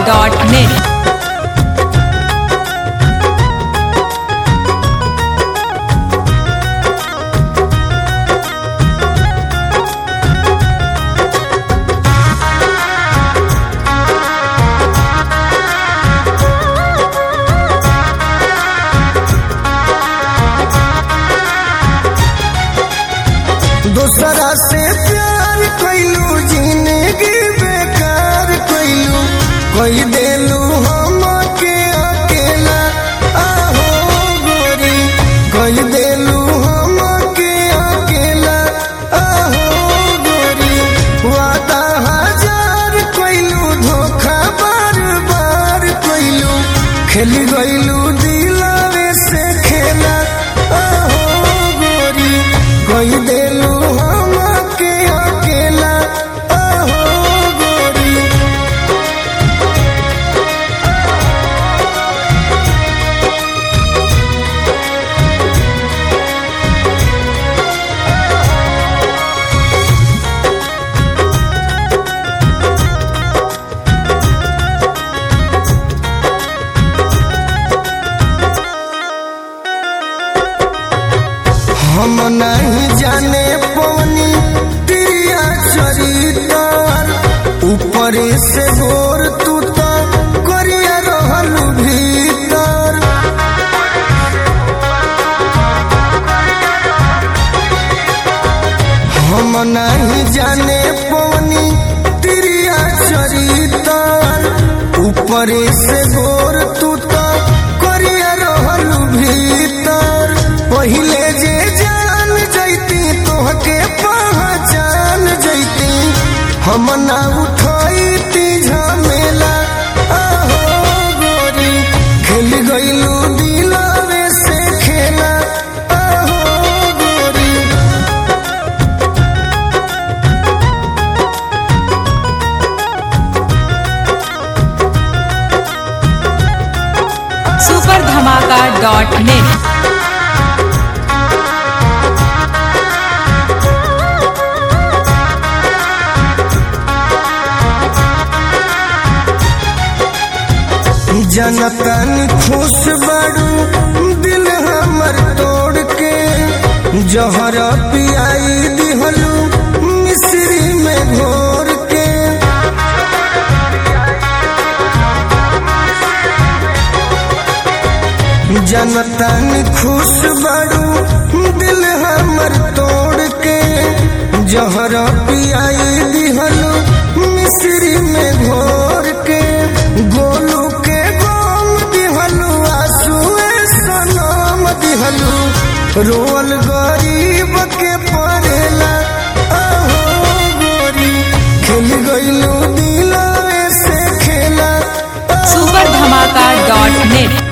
धमाका.net दूसरा से प्यार कैलू जिंदगी बेकार कैलू कोई देलू हम के अकेला आहो गोरी कोई देलू हम के अकेला आहो गोरी वादा हजार कैलू धोखा बार बार कैलू खेल गैलू दिलावे से खेला आहो गोरी कोई देलू हम के अकेला आहो गोरी हम नहीं जाने पवनी प्रिया चरितार ऊपर से गोर तू तो करिया रहल भीतर हम नहीं जाने पवनी प्रिया चरितार ऊपर से गोर तू तो करिया रहल भीतर पहिले जे जान जैती तोहके पहचान जैती हम ना उठैती झमेला आहो गोरी खेल गइलू दिलवे से खेला आहो गोरी सुपर धमाका.net जनतन खुश बड़ू दिल हमर तोड़ के जहर पियाई दिहलू मिश्री में घोर के जनतन खुश बड़ू दिल हमर तोड़ के जहर पियाई दिहलू मिश्री में घोर के गोलू के गोम दिहलू आंसुए सनम दिहलू रोल गरीब के पड़ेला आहो गोरी खेल गइलू दिलवे से खेला सुपर धमाका.net